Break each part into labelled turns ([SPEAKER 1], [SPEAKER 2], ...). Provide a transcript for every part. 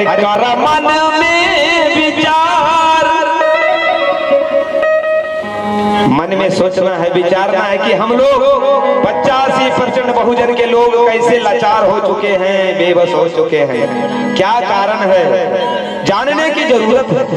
[SPEAKER 1] कर मन में विचार मन में सोचना है विचारना है कि हम लोग पचासी परसेंट बहुजन के लोग कैसे लाचार हो चुके हैं बेबस हो चुके हैं क्या कारण है जानने की जरूरत है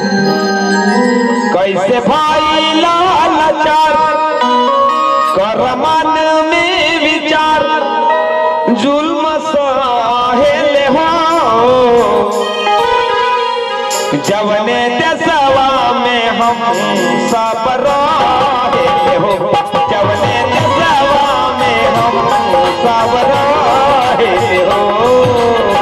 [SPEAKER 1] कैसे भाई लाचार कर मन में विचार जुल्म सहेले हो जवने देशवा में हम सब रहे हो जवने देशवा में हम सब रहे हो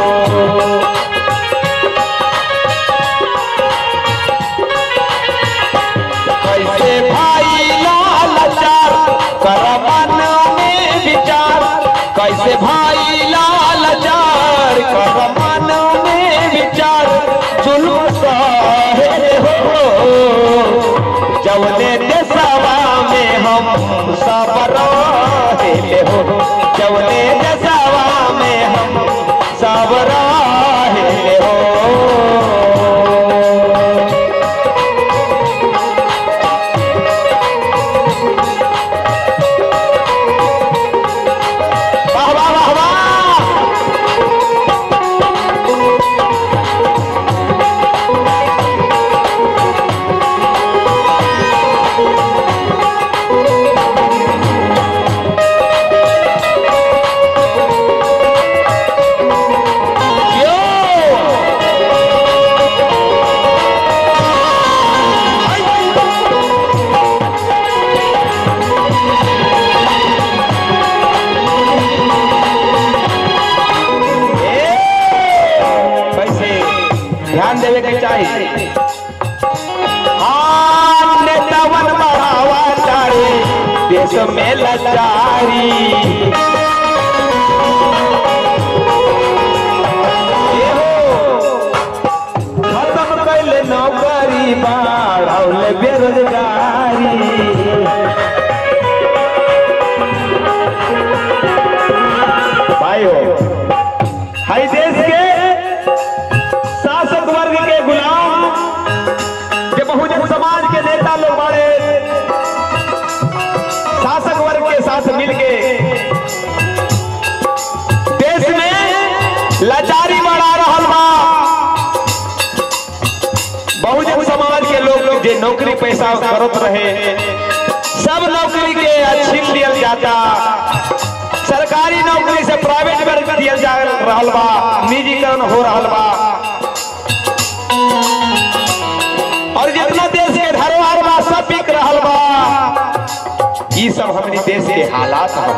[SPEAKER 1] कैसे भाई लाचार कर मन में विचार कैसे भाई लाचार कर मन में विचार जुल्म सहे हो जवने देशवा में हम सब रहे हो जवने देशवा में हम सब रहे हो वाह वाह वाह वाह कैसे ध्यान देवे के चाहिए हाँ, नेतावन बढ़ावा चाहे देश में लाचारी ये हो, खत्म कैले नौकरी बढ़ौले बेरोजगारी भाई हो हाई देश के शासक वर्ग के गुलाम के बहुजन समाज के नेता लोग बड़े शासक वर्ग के साथ मिलके देश में लाचारी बढ़ा रहल बा बहुजन समाज के लोग जे नौकरी पैसा करत रहे सब नौकरी के छीन लियल जाता सरकारी नौकरी से प्राइवेट कर दिया जा रहल बा निजीकरण हो रहल बा और जितना देश के धरोहर बा सब बिक रहल बा ई सब हमनी देश के हालात हैं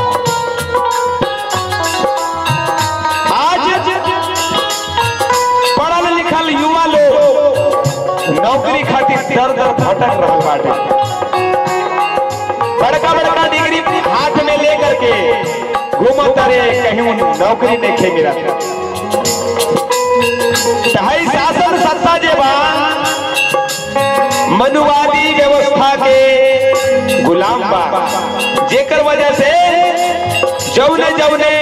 [SPEAKER 1] आज पढ़ल लिखल युवा लोग नौकरी खातिर दर दर भटक रहल बाटे बड़का बड़का डिग्री हाथ में लेकर के घूमत रहे कहीं नौकरी नहीं खे मिला ढाई शासन सत्ता जे बा मनुवादी व्यवस्था के गुलाम बा जेकर वजह से जौने जौने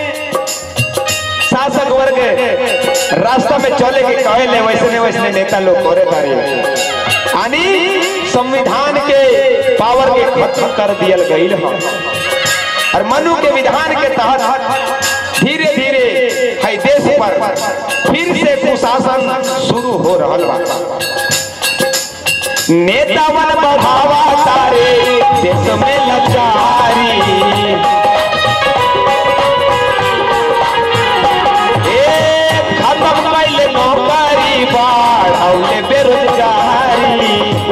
[SPEAKER 1] शासक वर्ग रास्ता में चले के कहे वैसने वैसने नेता लोग करे तारे यानी संविधान के पावर के खत्म कर दियल गईल है और मनु के विधान के तहत धीरे धीरे है देश पर फिर से कुशासन शुरू हो रहल बा नेतावन बढ़ावा तारे देश में लाचारी ए, खत्म कैले नौकरी बढ़ौले बेरोजगारी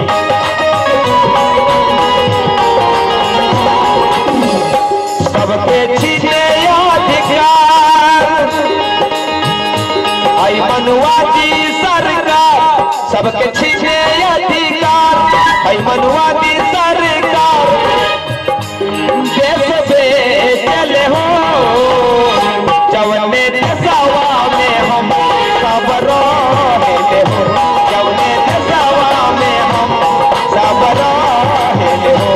[SPEAKER 1] सबके छीने अधिकार आई मनुवादी सरकार सबके छीने अधिकार आई मनुवादी सरकार देश पे चले हो जवने देशवा में हम सब रहे हो जवने देशवा में हम सब रहे हो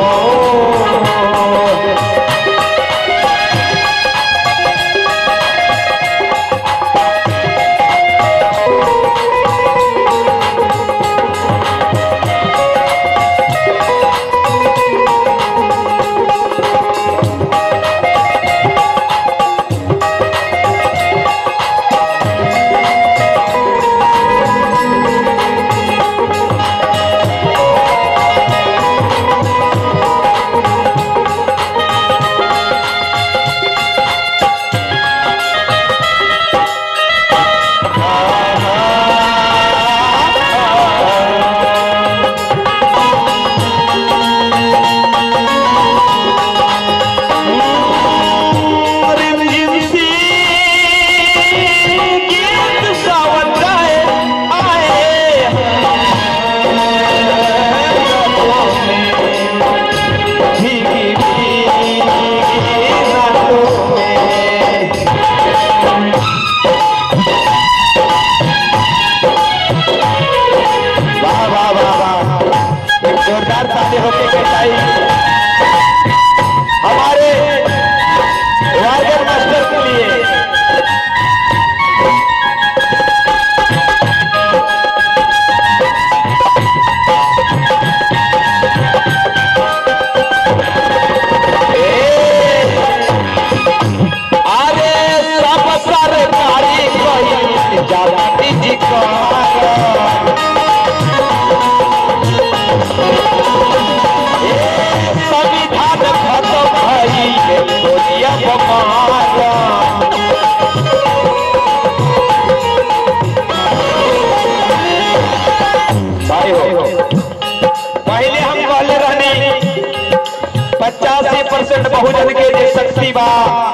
[SPEAKER 1] बहुजन के जे शक्ति बा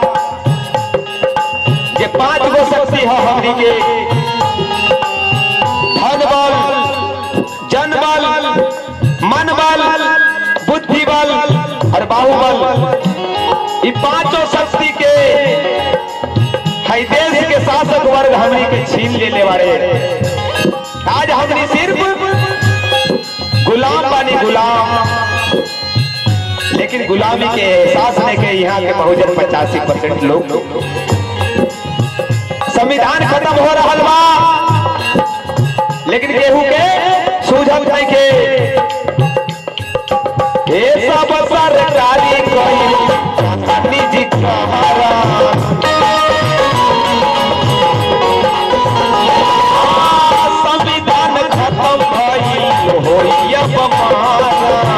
[SPEAKER 1] जे पांच गो शक्ति है हमनी के धन बल जन बल मन बल बुद्धि बल और बाहुबल ये पांचों शक्ति के है देश के शासक वर्ग हमनी के छीन लेने वाले आज हमनी सिर्फ गुलाम बानी गुलाम लेकिन गुलामी के एहसास लेके यहाँ के बहुजन पचासी परसेंट लोग संविधान खत्म हो रहा बा लेकिन केहू के सूझत नहीं के ये सब सरकारी कोई निजी कहारा संविधान खत्म भइल होई अब महाराज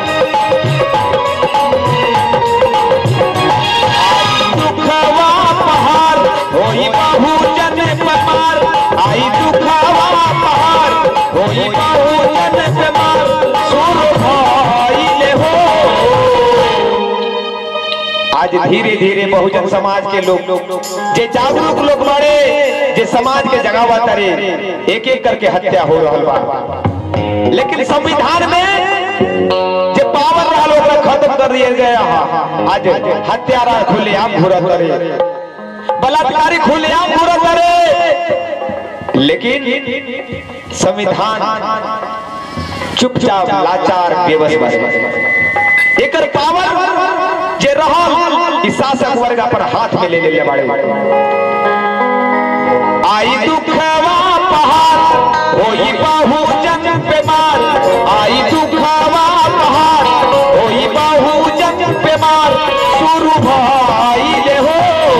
[SPEAKER 1] दुखवा पहाड़ होई बहुजन पहाड़ आई दुखवा पहाड़ होई बहुजन पहाड़ सुर भइले हो आज धीरे धीरे बहुजन समाज के लोग जे जागरूक लोग बड़े जे समाज के जगावा तरे एक एक करके हत्या हो रहल बा लेकिन संविधान में जे पावर रहा लोग खत्म कर दिया गया हा। आज हत्यारा खुलेआम घूरा करे बलात्कारी खुलेआम घूरा करे लेकिन संविधान चुपचाप लाचार बेबस बस एकर पावर जे रहल ई शासक वर्ग पर हाथ में ले ले बाड़े आई दुखवा पहाड़ होई बहुजन बेमार आई दुखवा पहाड़ होई बहुजन बेमार शुरू भइले हो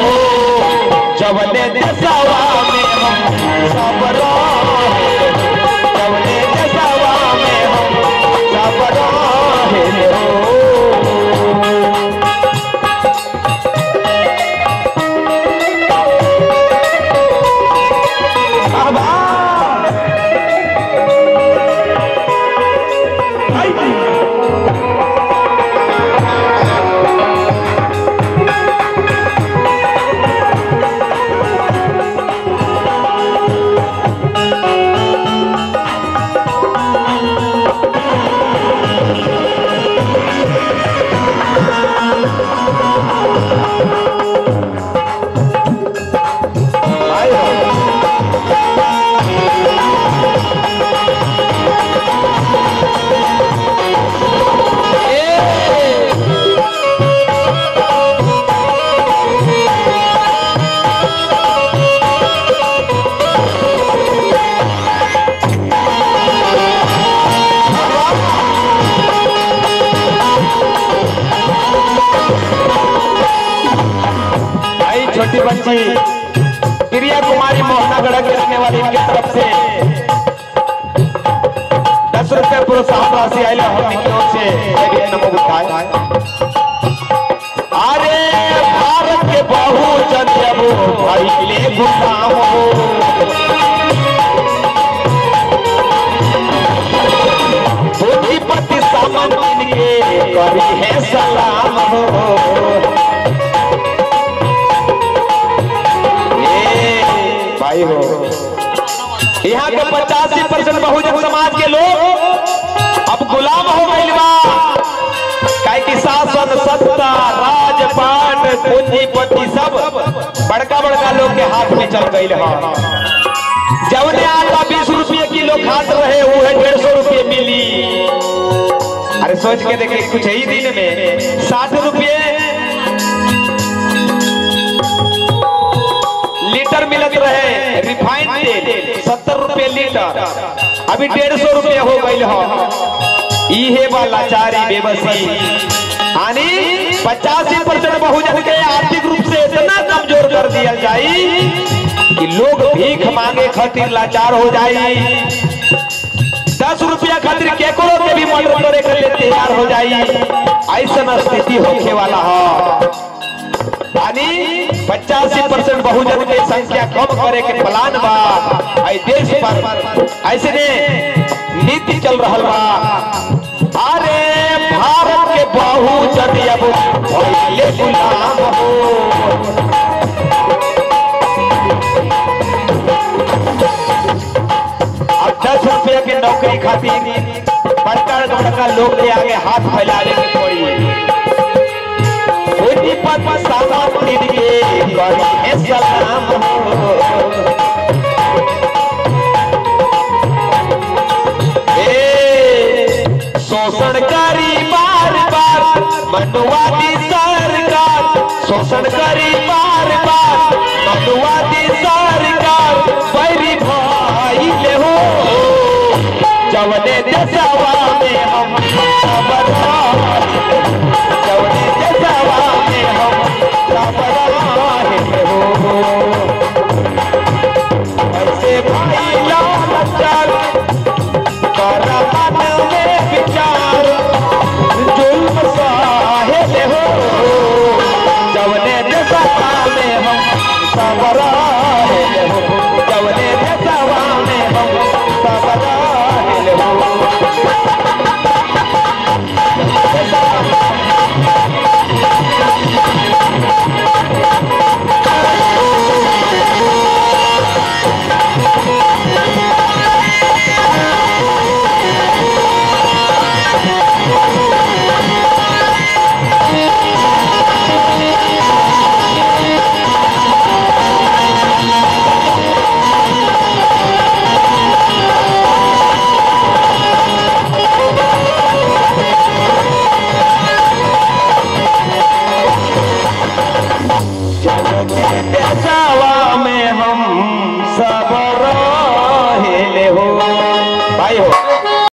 [SPEAKER 1] जवने दसवा में हम सब रहे जवने दसवा में हम सब रहे हो आई छोटी बच्ची प्रिया कुमारी मोहनागढ़ के रहने वाली इनकी तरफ से दस रुपए प्रोत्साहन राशि आई हमने की ओर से एक नमो बुद्धाय अरे भारत के बहुजन जब भइले गुलाम हो पूंजीपति सामन इनके करी है सलाम हो ए, भाई हो यहाँ के पचासी परसेंट बहुजन समाज के लोग अब गुलाम हो गइल बा काहे कि शासन सत्ता राजपाट पूंजीपति सब बड़का बड़का लोग के हाथ में चल गइल है जवने आटा बीस रुपये किलो खात रहे वो है डेढ़ सौ रुपये मिली अरे सोच के देखिए कुछ ही दिन में साठ रुपये लीटर मिलत रहे रिफाइंड तेल सत्तर रुपए लीटर अभी डेढ़ सौ रुपये हो गई हो इहे बा लाचारी बेबसी यानी पचासी परसेंट बहुजन के आर्थिक रूप से इतना कमजोर कर दिया जाई कि लोग भीख मांगे खातिर लाचार हो जाई दस रुपया खातिर केकरो के भी मर्डर करे के लिए तैयार हो जाई ऐसा स्थिति होने वाला है यानी पचासी परसेंट बहुजन के संख्या कम करे के प्लान बा आई देश पर ऐसे ने नीति चल रहा बा अरे भारत के बहु कहू जदि अब भइले गुलाम हो अब दस रुपया के नौकरी खातिर बड़का बड़का लोग के आगे हाथ फैलाने की पड़ी उन्हीं पद सामने के करी है सलाम हो ए, शोषणकारी बार बार मनुवादी सरकार शोषणकारी बार बार मनुवादी सरकार बैरी भाई ले हो जवने देशवा में हम खबर